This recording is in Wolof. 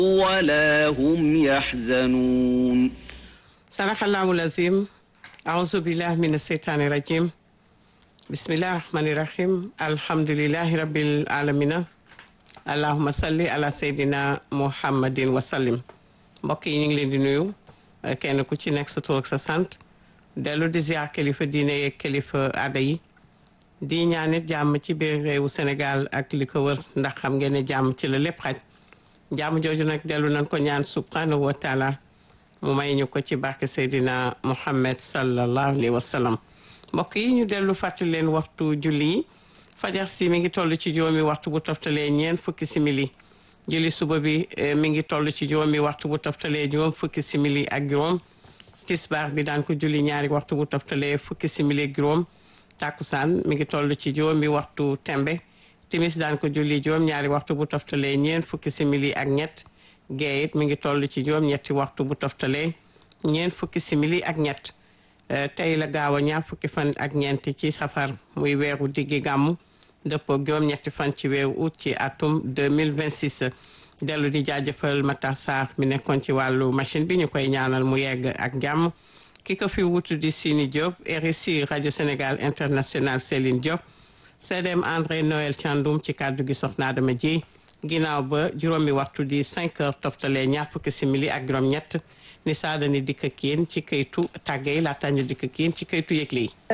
ولا هم يحزنون صدق الله العظيم أعوذ بالله من الشيطان الرجيم بسم الله الرحمن الرحيم الحمد لله رب العالمين اللهم صل على سيدنا محمد وسلم mbokk yi ñu ngi leen di nuyu kenn ku ci nekk sa tur ak sa sant dellu di ziar kilifa diine yeeg kilifa aada yi di ñaanit jàmm ci biir réewu Sénégal ak li ko wër ndax xam ngeen ne jàmm ci la lépp xaj jàmm jooju nag dellu nañ ko ñaan subhanahu wa taala mu may ñu ko ci barke Seydina Muhammad sallallahu alayhi wa sallam mbokk yi ñu dellu fàttali leen waxtu julli yi fajar si mi ngi toll ci juróomi waxtu bu toftalee ñeent fukki simili julli suba bi mi ngi toll ci juróomi waxtu bu toftalee juróom fukki simili ak juróom tisbaar bi daan ko julli ñaari waxtu bu toftalee fukki simili ak juróom takkusaan mi ngi toll ci juróomi waxtu tembe timis daan ko julli juróom ñaari waxtu bu toftalee ñeent fukki simili ak ñett gee it mi ngi toll ci juróom ñetti waxtu bu toftalee ñeent fukki simili ak ñett tey la gaaw a ñaar fukki fan ak ñeent ci safar muy weeru diggi gàmmu dëppoo juróom ñetti fan ci weeru août ci atum 2026 dellu di jaajëfal Matar Sarr mi nekkoon ci wàllu machine bi ñu koy ñaanal mu yegg ak jàmm ki ko fi wutu di Sini Diop RSI rajo Sénégal international Céline Diop CDM André Noël Thiandoum ci kàddu gi soxna Adama ji ginnaaw ba juróomi waxtu di 5 heures toftalee ñaar fukki simili ak juróom-ñett ni saadani dikk ak yéen ci këytu tàggee laata ñu dikk ak yéen ci këytu yëgle yi